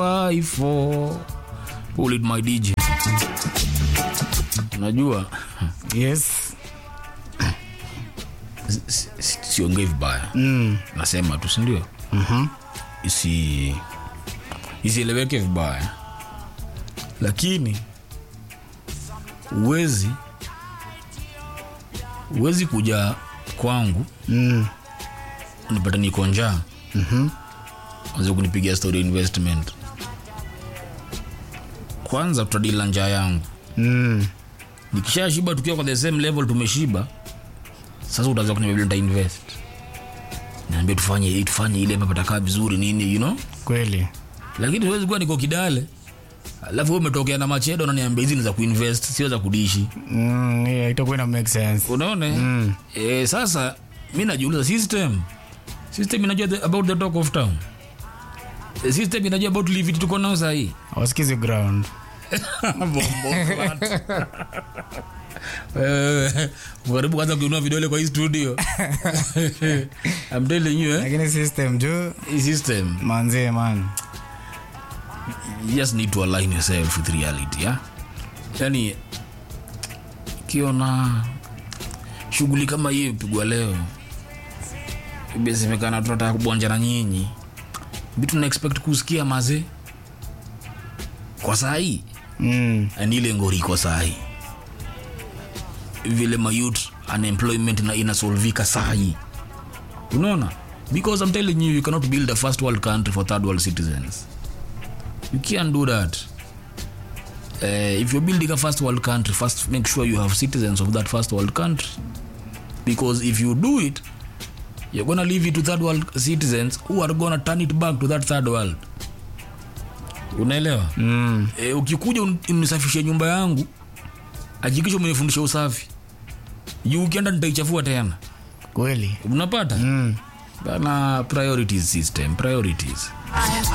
Five, four. Pull it my DJ. Unajua yes si- si- siongei vibaya mm. nasema tu sindio mm-hmm. isi isieleweke vibaya lakini uwezi uwezi kuja kwangu mm. nipata niko njaa mm-hmm. anze kunipigia story ya investment kwanza tutadila njaa yangu mm. nikishashiba tukiwa kwa the same level tumeshiba sasa utaanza kuniambia nita invest naambia tufanye hii tufanye ile hapa patakaa vizuri nini you know kweli lakini siwezi kuwa niko kidale alafu wewe umetokea na machedo unaniambia hizi ni za kuinvest sio za kudishi mm, yeah, itakuwa ina make sense unaona mm. e, sasa mi najiuliza system system inajua the, about the talk of town The system inajua about livit tuko nao sahii wasikizi ground karibu kwanza kuinua vidole kwa hii studio I'm telling you, eh? lakini system juu hii system manzee man you just need to align yourself with reality yeah? yani kiona shughuli kama hiyo pigwa leo imesemekana tunataka kubonja na nyinyi vitu na expect kusikia maze kwa saa hii mm. ni ile ngori iko saa hii vile mayut unemployment na inasolvika saa hii unaona because i'm telling you you cannot build a first world country for third world citizens you can't do that uh, if you're building a first world country first make sure you have citizens of that first world country because if you do it you're gonna leave it to third world citizens who are gonna turn it back to that third world unaelewa Mm. e, ukikuja un- unisafishe nyumba yangu hakikisha umenifundisha usafi juu ukienda nitaichafua tena kweli unapata mm. bana priorities system priorities